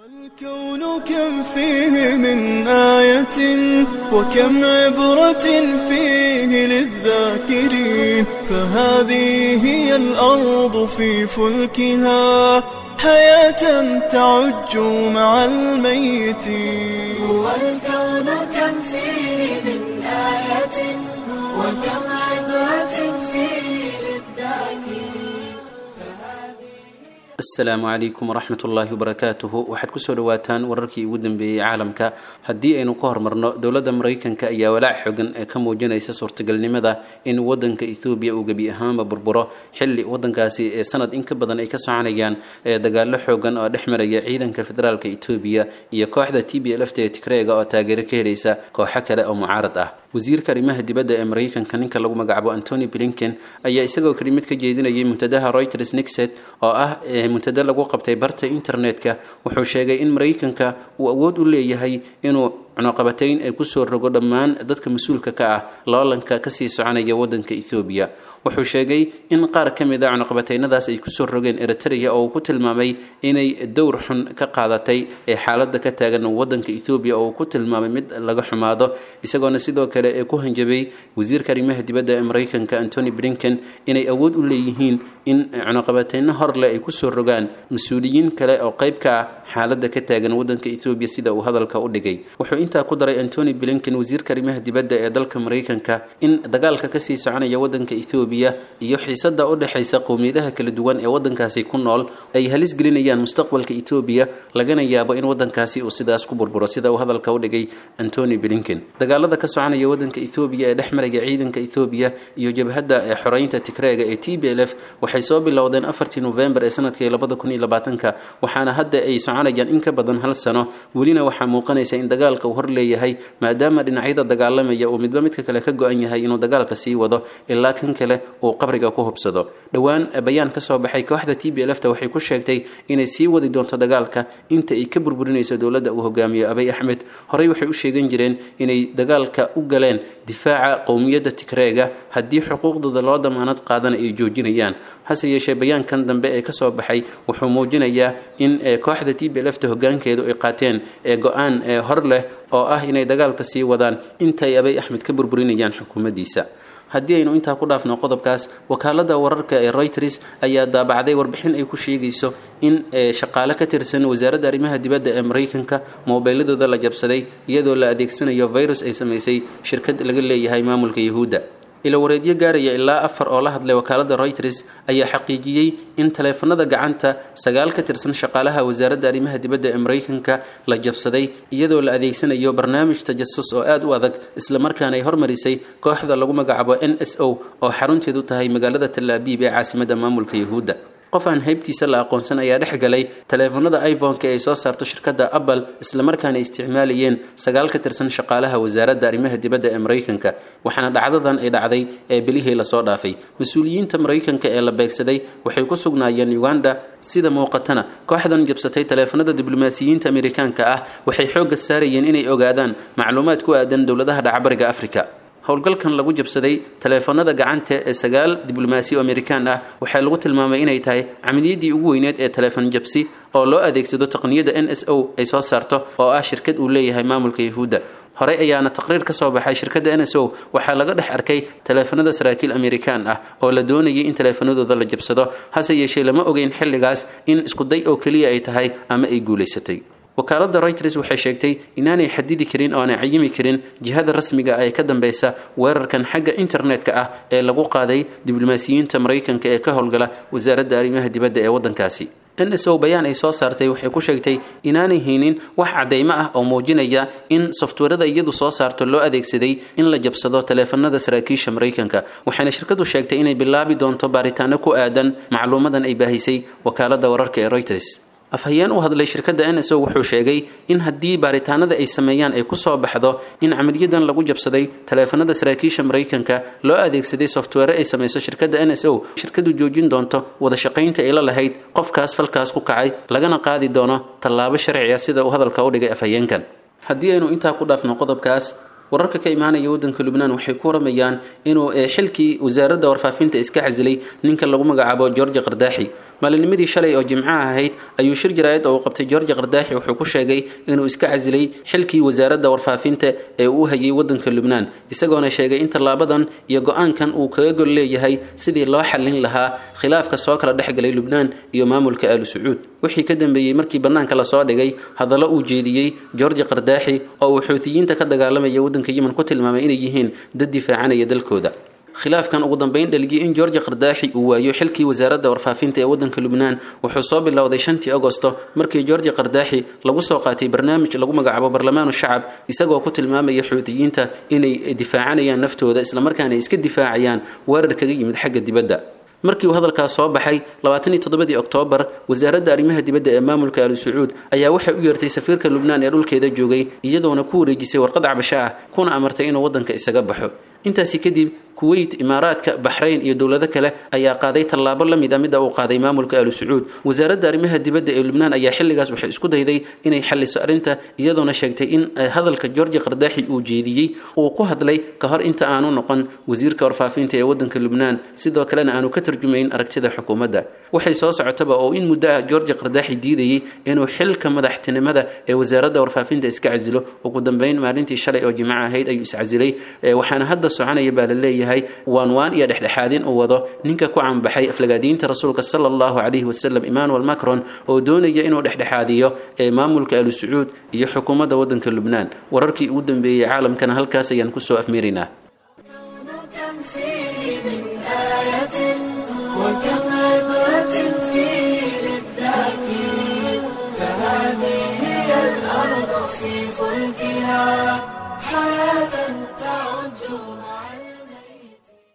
والكون كم فيه من آية وكم عبرة فيه للذاكرين فهذه هي الأرض في فلكها حياة تعج مع الميتين والكون كم فيه من آية وكم عبرة فيه للذاكرين asalaamu calaykum waraxmat ullaahi wabarakaatuhu waxaad kusoo dhawaataan wararkii ugu dambeeyey caalamka haddii aynu ka hormarno dowladda maraykanka ayaa walaac xogan ee ka muujinaysa suurtagalnimada in wadanka ethoobiya uu gebi ahaanba burburo xilli wadankaasi ee sanad in ka badan ay ka soconayaan ee dagaalo xoogan oo dhex maraya ciidanka federaalka etoobiya iyo kooxda t b lft ee tigreega oo taageero ka helaysa kooxo kale oo mucaarad ah wasiirka arrimaha dibadda ee maraykanka ninka lagu magacaabo antony blinken ayaa isagoo kelimad ka jeedinayay muntadaha reuters nixet oo ah muntada lagu qabtay barta internetka wuxuu sheegay in maraykanka uu awood u leeyahay inuu cunuqabatayn ay kusoo rogo dhammaan dadka mas-uulka ka ah loolanka kasii soconaya wadanka ethoobiya wuxuu sheegay in qaar ka mid a cunuqabataynadaas ay kusoo rogeen eritrea oo uu ku tilmaamay inay dowr xun ka qaadatay ee xaalada ka taagan wadanka ethoobiya oo uu ku tilmaamay mid laga xumaado isagoona sidoo kale ee ku hanjabay wasiirka arrimaha dibadda ee maraykanka antony blinken inay awood u leeyihiin in cunuqabatayno horleh ay kusoo rogaan mas-uuliyiin kale oo qayb ka ah xaalada ka taagan wadanka ethoobiya sida uu hadalka u dhigay wuxuu intaa ku daray antony blinken wasiirka arrimaha dibadda ee dalka maraykanka in dagaalka kasii soconaya wadanka ethoobiya iyo xiisada u dhexaysa qowmiyadaha kala duwan ee wadankaasi ku nool ay halis gelinayaan mustaqbalka etoobiya lagana yaabo in wadankaasi uu sidaas ku burburo sida uu hadalka u dhigay antony blinken dagaalada ka soconaya wadanka ethoobiya ee dhex maraya ciidanka ethoobiya iyo jabhadda ee xoreynta tigreega ee t b l f waxay soo bilowdeen afartii novembar ee sanadkii labada kun iyo labaatanka waxaana hadda ay soconayaan in ka badan hal sano welina waxaa muuqanaysa in dagaalka uu hor leeyahay maadaama dhinacyada dagaalamaya uu midba midka kale ka go-an yahay inuu dagaalka sii wado ilaa kan kale uu qabriga ku hubsado dhowaan bayaan ka soo baxay kooxda t b lfta waxay ku sheegtay inay sii wadi doonto dagaalka inta ay ka burburinayso dowladda uu hogaamiyo abay axmed horey waxay u sheegan jireen inay dagaalka u galeen difaaca qowmiyadda tigreega haddii xuquuqdooda loo damaanad qaadana ay joojinayaan hase yeeshee bayaankan dambe ee kasoo baxay wuxuu muujinayaa in kooxda t b lfta hogaankeedu ay qaateen ee go-aan ee hor leh oo ah inay dagaalka sii wadaan intaay abay axmed ka burburinayaan xukuumaddiisa haddii aynu intaa ku dhaafno qodobkaas wakaalada wararka ee reuters ayaa daabacday warbixin ay ku sheegayso in shaqaale ka tirsan wasaaradda arrimaha dibadda ee maraykanka moobiiladooda la jabsaday iyadoo la adeegsanayo virus ay samaysay shirkad laga leeyahay maamulka yahuudda ila wareedyo gaaraya ilaa afar oo la hadlay wakaalada reuters ayaa xaqiijiyey in taleefanada gacanta sagaal ka tirsan shaqaalaha wasaaradda arrimaha dibadda ee maraykanka la jabsaday iyadoo la adeegsanayo barnaamij tajasus oo aada u adag islamarkaana ay hormarisay kooxda lagu magacaabo n s o oo xarunteedu tahay magaalada talaabiib ee caasimadda maamulka yahuudda qof aan haybtiisa la aqoonsan ayaa dhex galay taleefanada iphone-ka ay soo saarto shirkadda apple islamarkaana ay isticmaalayeen sagaal ka tirsan shaqaalaha wasaaradda arrimaha dibadda ee maraykanka waxaana dhacdadan ay dhacday ee bilihii lasoo dhaafay mas-uuliyiinta maraykanka ee la beegsaday waxay ku sugnaayeen uganda sida muuqatana kooxdan jabsatay taleefanada diblomaasiyiinta amerikaanka ah waxay xoogga saarayeen inay ogaadaan macluumaad ku aadan dowladaha dhacbariga afrika howlgalkan lagu jabsaday taleefanada gacanta ee sagaal diblomaasi oo amerikaan ah waxaa lagu tilmaamay inay tahay camaliyaddii ugu weyneed ee taleefon jabsi oo loo adeegsado taqniyadda n s o ay soo saarto oo ah shirkad uu leeyahay maamulka yahuudda horey ayaana taqriir ka soo baxay shirkadda n s o waxaa laga dhex arkay taleefanada saraakiil amerikaan ah oo la doonayay in taleefanadooda la jabsado hase yeeshee lama ogeyn xilligaas in iskuday oo keliya ay tahay ama ay guulaysatay wakaalada reuters waxay sheegtay inaanay xadidi karin oo aanay cayimi karin jihada rasmiga ah ee ka dambeysa weerarkan xagga internetka ah ee lagu qaaday diblomaasiyiinta maraykanka ee ka howlgala wasaaradda arrimaha dibadda ee waddankaasi n s o bayaan ay soo saartay waxay ku sheegtay inaanay haynin wax cadeymo ah oo muujinaya in softwarada iyadu soo saarto loo adeegsaday in la jabsado taleefanada saraakiisha maraykanka waxayna shirkadu sheegtay inay bilaabi doonto baaritaano ku aadan macluumadan ay baahisay wakaalada wararka ee reuters afhayeen u hadlay shirkadda n s o wuxuu sheegay in haddii baaritaanada ay sameeyaan ay kusoo baxdo in camaliyadan lagu jabsaday taleefanada saraakiisha maraykanka loo adeegsaday software ay samayso shirkadda n s o shirkadu joojin doonto wada shaqaynta ay la lahayd qofkaas falkaas ku kacay lagana qaadi doono tallaabo sharciya sida uu hadalka u dhigay afhayeenkan haddii aynu intaa ku dhaafno qodobkaas wararka ka imaanaya waddanka lubnaan waxay ku waramayaan inuu xilkii wasaaradda warfaafinta iska casilay ninka lagu magacaabo george qardaaxi maalinimadii shalay oo jimcaha ahayd ayuu shir jaraa'id oo uu qabtay george qardaaxi wuxuu ku sheegay inuu iska casilay xilkii wasaaradda warfaafinta ee uu hayay waddanka lubnaan isagoona sheegay in tallaabadan iyo go-aankan uu kaga gol leeyahay sidii loo xallin lahaa khilaafka soo kala dhexgalay lubnaan iyo maamulka aalu sacuud wixii ka dambeeyey markii bannaanka lasoo dhigay hadallo uu jeediyey george qardaaxi oo uu xuutiyiinta ka dagaalamaya waddanka yemen ku tilmaamay inay yihiin dad difaacanaya dalkooda khilaafkan ugu dambeyn dhalgiyay in george qardaaxi uu waayo xilkii wasaaradda warfaafinta ee waddanka lubnaan wuxuu soo bilowday shantii agosto markii george qardaaxi lagu soo qaatay barnaamij lagu magacaabo barlamaanu shacab isagoo ku tilmaamaya xuutiyiinta inay difaacanayaan naftooda islamarkaana ay iska difaacayaan weerar kaga yimid xagga dibadda markii uu hadalkaas soo baxay labaatan iyo toddobadii oktoobar wasaaradda arrimaha dibadda ee maamulka alu sacuud ayaa waxay u yeertay safiirka lubnaan ee dhulkeeda joogay iyadoona ku wareejisay warqad cabasho ah kuna amartay inuu waddanka isaga baxo intaasi kadib kuweyt imaaraadka baxrayn iyo dowlado kale ayaa qaaday tallaabo la mid a midda uu qaaday maamulka alu sacuud wasaaradda arrimaha dibadda ee lubnaan ayaa xilligaas waxay isku dayday inay xalliso arrinta iyadoona sheegtay in hadalka george qardaaxi uu jeediyey uu ku hadlay ka hor inta aanu noqon wasiirka warfaafinta ee waddanka lubnaan sidoo kalena aanu ka tarjumayn aragtida xukuumadda waxay soo socotaba oo in muddo ah george qardaaxi diidayey inuu xilka madaxtinimada ee wasaaradda warfaafinta iska casilo ugu dambeyn maalintii shalay oo jimco ahayd ayuu iscasilay waxaana hadda soconaya baa la leeyahay waan waan iyo dhexdhexaadin uu wado ninka ku canbaxay aflagaadiinta rasuulka sala allahu calayhi wasalam emmanuel macron oo doonaya inuu dhexdhexaadiyo ee maamulka alu sacuud iyo xukuumadda waddanka lubnaan wararkii ugu dambeeyey caalamkana halkaas ayaan kusoo afmeeraynaa كم فيه من آية وكم